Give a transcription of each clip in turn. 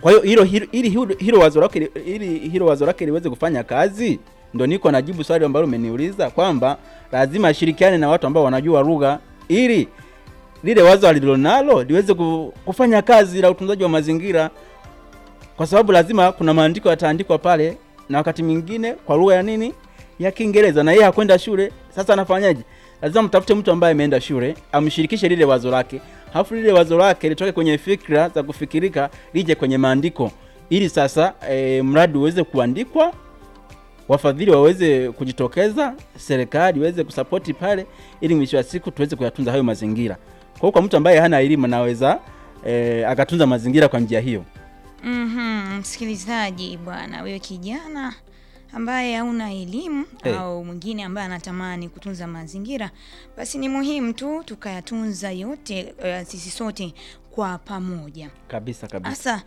Kwa hiyo hilo hilo- ili hilo, hilo wazo lake li- ili hilo wazo lake liweze kufanya kazi, ndo niko najibu swali ambalo umeniuliza kwamba lazima ashirikiane na watu ambao wanajua lugha ili lile wazo alilonalo liweze ku- kufanya kazi la utunzaji wa mazingira, kwa sababu lazima kuna maandiko yataandikwa pale, na wakati mwingine kwa lugha ya nini ya Kiingereza, na yeye hakwenda shule. Sasa anafanyaje? Lazima mtafute mtu ambaye ameenda shule, amshirikishe lile wazo lake, halafu lile wazo lake litoke kwenye fikra za kufikirika lije kwenye maandiko, ili sasa e, mradi uweze kuandikwa, wafadhili waweze kujitokeza, serikali iweze kusapoti pale, ili mwisho wa siku tuweze kuyatunza hayo mazingira. Kwa hiyo kwa mtu ambaye hana elimu anaweza e, akatunza mazingira kwa njia hiyo. Mhm, msikilizaji bwana, wewe kijana ambaye hauna elimu Hey. au mwingine ambaye anatamani kutunza mazingira, basi ni muhimu tu tukayatunza yote eh, sisi sote kwa pamoja. Kabisa kabisa. Sasa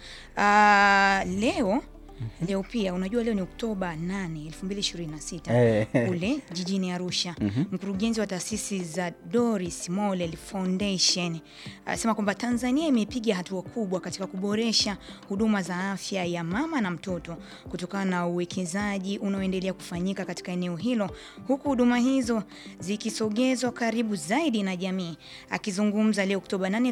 ah, leo leo pia unajua leo ni Oktoba 8, 2026 Eh. kule jijini Arusha. Mkurugenzi wa taasisi za Doris Mollel Foundation anasema kwamba Tanzania imepiga hatua kubwa katika kuboresha huduma za afya ya mama na mtoto kutokana na uwekezaji unaoendelea kufanyika katika eneo hilo, huku huduma hizo zikisogezwa karibu zaidi na jamii. Akizungumza leo Oktoba 8,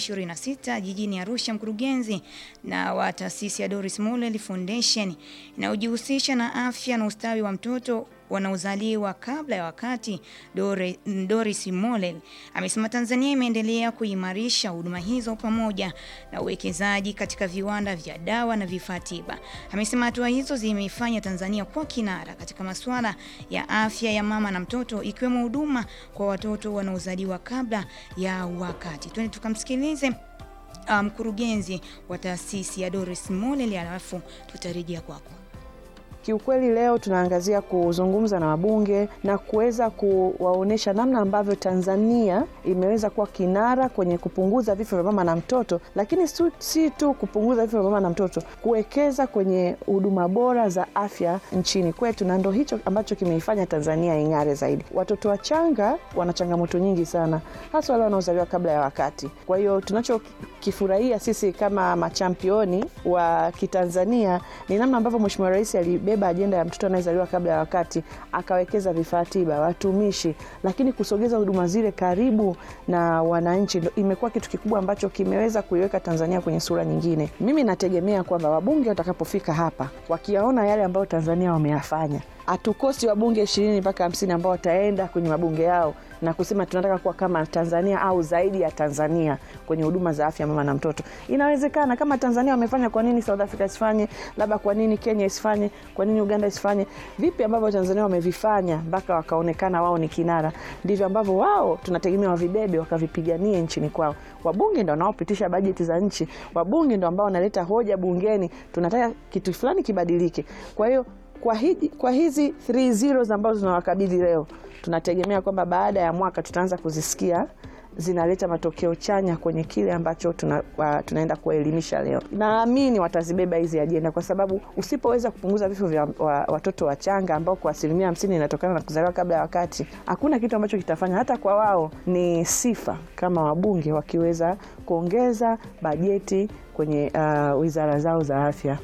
2026 jijini Arusha, mkurugenzi na wa taasisi ya Doris Mollel Foundation inayojihusisha na afya na ustawi wa mtoto wanaozaliwa kabla ya wakati Dore, Doris Mollel amesema Tanzania imeendelea kuimarisha huduma hizo pamoja na uwekezaji katika viwanda vya dawa na vifaa tiba. Amesema hatua hizo zimeifanya Tanzania kuwa kinara katika masuala ya afya ya mama na mtoto ikiwemo huduma kwa watoto wanaozaliwa kabla ya wakati. Twende tukamsikilize uh, mkurugenzi wa taasisi ya Doris Mollel alafu tutarejea kwako. Kiukweli leo tunaangazia kuzungumza na wabunge na kuweza kuwaonyesha namna ambavyo Tanzania imeweza kuwa kinara kwenye kupunguza vifo vya mama na mtoto, lakini su- si tu kupunguza vifo vya mama na mtoto, kuwekeza kwenye huduma bora za afya nchini kwetu, na ndo hicho ambacho kimeifanya Tanzania ing'are zaidi. Watoto wachanga wana changamoto nyingi sana, hasa wale wanaozaliwa kabla ya wakati. Kwa hiyo tunachokifurahia sisi kama machampioni wa Kitanzania ni namna ambavyo Mheshimiwa Rais alibeba ajenda ya mtoto anayezaliwa kabla ya wakati, akawekeza vifaa tiba, watumishi, lakini kusogeza huduma zile karibu na wananchi ndo imekuwa kitu kikubwa ambacho kimeweza kuiweka Tanzania kwenye sura nyingine. Mimi nategemea kwamba wabunge watakapofika hapa wakiyaona yale ambayo Tanzania wameyafanya hatukosi wabunge ishirini mpaka hamsini ambao wataenda kwenye mabunge yao na kusema tunataka kuwa kama Tanzania au zaidi ya Tanzania kwenye huduma za afya mama na mtoto. Inawezekana kama Tanzania wamefanya, kwa nini South Africa isifanye? Labda kwa nini Kenya isifanye? Kwa nini Uganda isifanye? Vipi ambavyo Tanzania wamevifanya mpaka wakaonekana wao ni kinara, ndivyo ambavyo wao tunategemea wavibebe wakavipiganie nchini kwao. Wabunge ndo wanaopitisha bajeti za nchi, wabunge ndo ambao wanaleta hoja bungeni, tunataka kitu fulani kibadilike. Kwa hiyo kwa, hiji, kwa hizi 3 zeros ambazo tunawakabidhi leo tunategemea kwamba baada ya mwaka tutaanza kuzisikia zinaleta matokeo chanya kwenye kile ambacho tuna, wa, tunaenda kuwaelimisha leo. Naamini watazibeba hizi ajenda, kwa sababu usipoweza kupunguza vifo vya wa, watoto wachanga ambao kwa asilimia hamsini inatokana na kuzaliwa kabla ya wakati, hakuna kitu ambacho kitafanya. Hata kwa wao ni sifa kama wabunge wakiweza kuongeza bajeti kwenye uh, wizara zao za afya.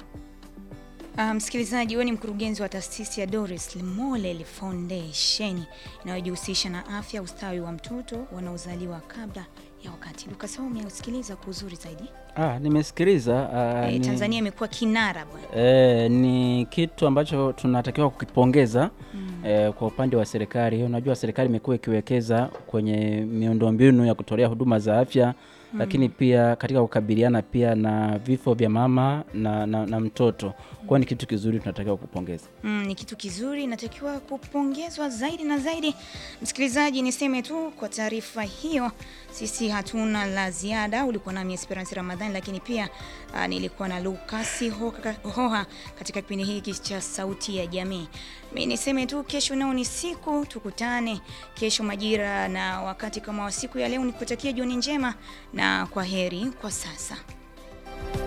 Uh, msikilizaji, huyo ni mkurugenzi wa taasisi ya Doris Mollel Foundation inayojihusisha na afya, ustawi wa mtoto wanaozaliwa kabla ya wakati. Lukas Homi ausikiliza kwa uzuri zaidi. Ah, nimesikiliza ah, Eh, ni- Tanzania imekuwa kinara bwana. Eh, ni kitu ambacho tunatakiwa kukipongeza eh, kwa upande wa serikali. Unajua serikali imekuwa ikiwekeza kwenye miundombinu ya kutolea huduma za afya lakini pia katika kukabiliana pia na vifo vya mama na, na, na mtoto. Kwa ni kitu kizuri tunatakiwa kupongeza. Mm, ni kitu kizuri, inatakiwa kupongezwa zaidi na zaidi. Msikilizaji, niseme tu kwa taarifa hiyo, sisi hatuna la ziada. Ulikuwa nami Esperance Ramadhani, lakini pia uh, nilikuwa na Lukasi Hoka- Hoha katika kipindi hiki cha Sauti ya Jamii. Mi niseme tu, kesho nao ni siku, tukutane kesho majira na wakati kama wa siku ya leo. Nikutakia jioni njema na kwa heri kwa sasa.